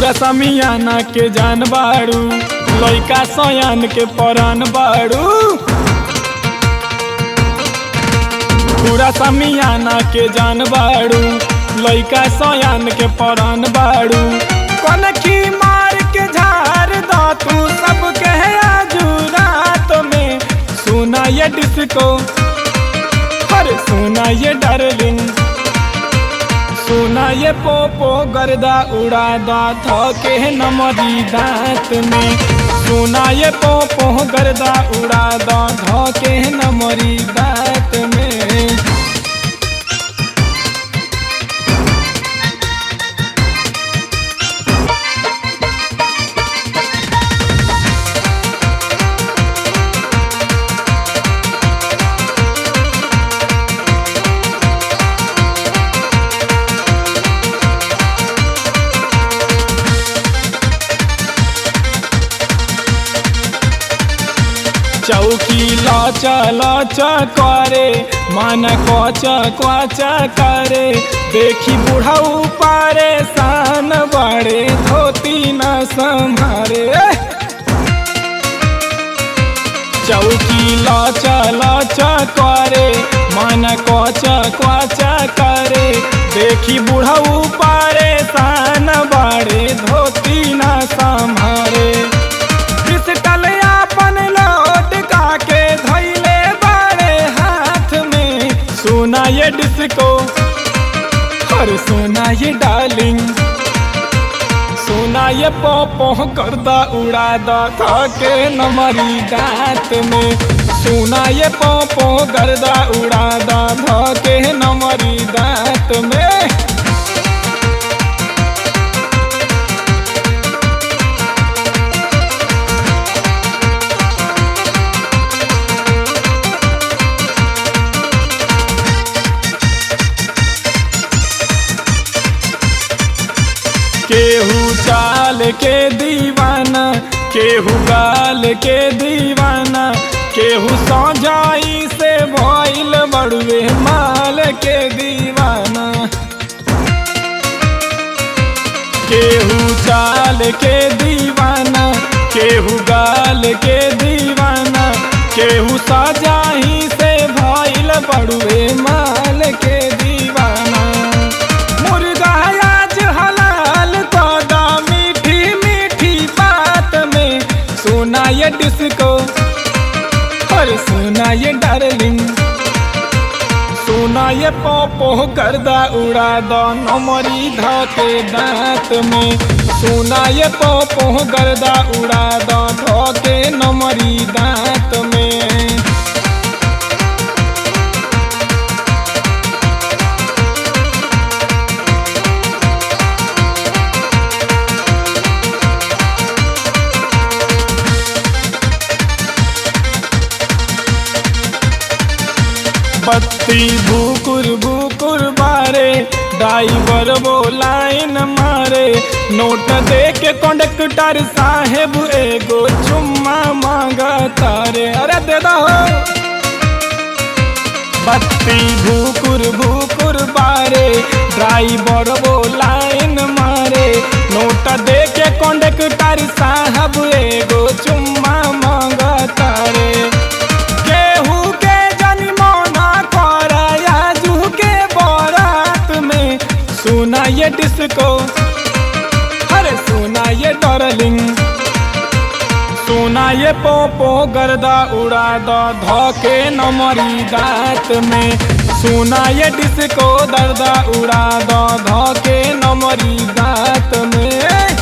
पूरा समियाना के जान बाड़ू लइका सयान के परान बाड़ू पूरा समियाना के जान बाड़ू लइका सयान के परान बाड़ू कनखी मार के झार दा तू सब कहे आजू रात में सुना ये डिस्को अरे सुना ये डार्लिंग सुना ये पोपो गर्दा उड़ा दा थके नमरी दांत में सुना ये पोपो गर्दा उड़ा दा धके नमरी दांत में चौकी लच लच करे मन कच कच करे देखी बुढ़ाऊ पारे सान बड़े धोती न संभारे चौकी लच लच करे मन कच कच करे देखी बुढ़ाऊ पारे सान बड़े धोती न संभारे पिस्टल अपन लौट के धैले बड़े हाथ में सोना ये डिस्को और सोना ये डार्लिंग सोना ये पोपो करदा उड़ा दा के नमरी दांत में सोना ये पोपो गर्दा उड़ा दा के नमरी दांत में केहू चाल के दीवाना केहू गाल के दीवाना केहू सौजाई से भइल बड़ुए माल के दीवाना केहू चाल के दीवाना केहू गाल के दीवाना केहू सजाही से भइल बड़ुए माल के दीवाना मुर्गा आज हलाल कदा मीठी मीठी बात में सोना ये डिस्को और सोना ये डार्लिंग सोना ये पोपो गर्दा उड़ा दो नमरी धके दांत में सोना ये पोपो गर्दा उड़ा दो धके नमरी दांत में बत्ती भूकुर भूकुर बारे ड्राइवर वो लाइन मारे नोट दे के कंडक्टर साहेब एगो चुम्मा मांगा तारे अरे दे दो बत्ती भूकुर भूकुर बारे ड्राइवर वो लाइन मारे नोट दे के कंडक्टर साहब एगो चुम्मा मांगा तारे केहू के जनिमोना कराया जू के बारात में सुना ये डिस्को अरे सुना ये डार्लिंग सोना ये पोपो गर्दा उड़ा दो धोके नमरी दांत में सोना ये डिस्को दर्दा उड़ा दो धोके नमरी दांत में